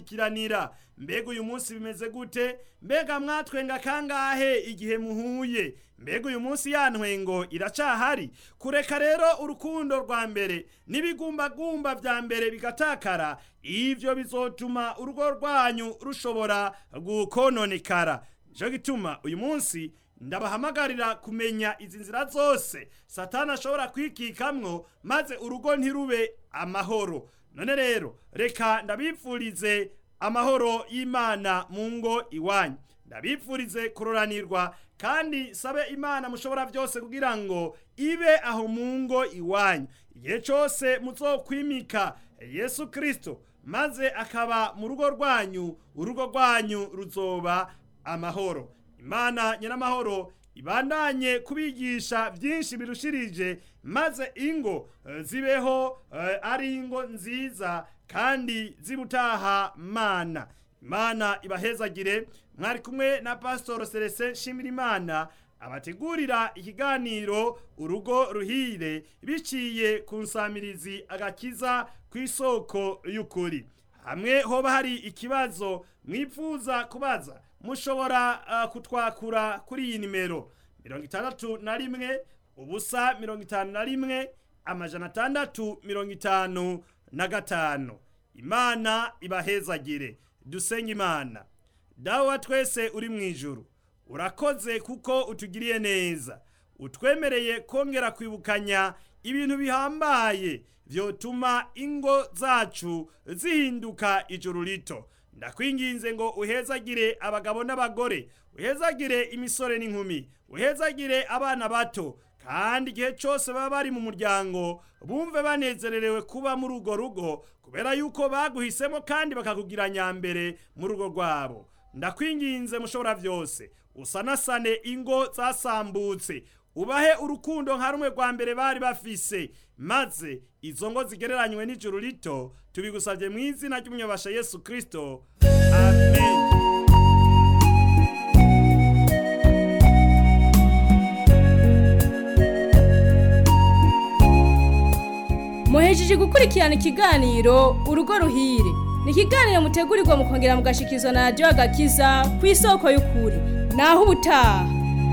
kwikiranira mbega uyu munsi bimeze gute mbega mwatwenga kangahe igihe muhuye mbega uyu munsi ya ntwengo iracahari kureka rero urukundo rwa mbere n'ibigumbagumba vya mbere bigatakara ivyo bizotuma urugo rwanyu rushobora gukononekara nico gituma uyu munsi ndabahamagarira kumenya izi nzira zose satani ashobora kwikikamwo maze urugo ntirube amahoro none rero reka ndabipfurize amahoro y'imana mu ngo iwanyu ndabipfurize kuroranirwa kandi sabe imana mushobora byose kugira ngo ibe aho mu ngo iwanyu igihe cyose muzokwimika yesu kirisito maze akaba mu rugo rwanyu urugo rwanyu ruzoba amahoro imana nyiramahoro ibandanye kubigisha byinshi birushirije maze ingo eh, zibeho eh, ari ingo nziza kandi zibutaha mana imana ibahezagire mwari kumwe na pastor Celestin Shimirimana abategurira ikiganiro urugo ruhire biciye ku nsamirizi agakiza ku isoko y'ukuri hamwe hoba hari ikibazo mwipfuza kubaza mushobora uh, kutwakura kuri iyi nimero mirongo itandatu na rimwe ubusa mirongo itanu na rimwe amajana atandatu mirongo itanu na gatanu imana ibahezagire dusenge imana dawe wa twese uri mu ijuru urakoze kuko utugiriye neza utwemereye kongera kwibukanya ibintu bihambaye vyotuma ingo zacu zihinduka ijuru rito ndakwinginze ngo uhezagire abagabo n'abagore uhezagire imisore n'inkumi uhezagire abana bato kandi igihe cyose baba bari mu muryango bumve banezererewe kuba muri urwo rugo kubera yuko baguhisemo kandi bakakugira nyambere mu rugo rwabo ndakwinginze mushobora byose usanasane ingo zasambutse ubahe urukundo nka rumwe rwa mbere bari bafise maze izo ngo zigereranywe n'ijuru rito tubigusabye mu izina ry'umunyabasha yesu kirisito amen muhejeje gukurikirana ikiganiro urugo ruhire ni ikiganiro mutegurirwa mukongera mugashikizwa na radiyo agakiza ku isoko y'ukuri naho ubutaha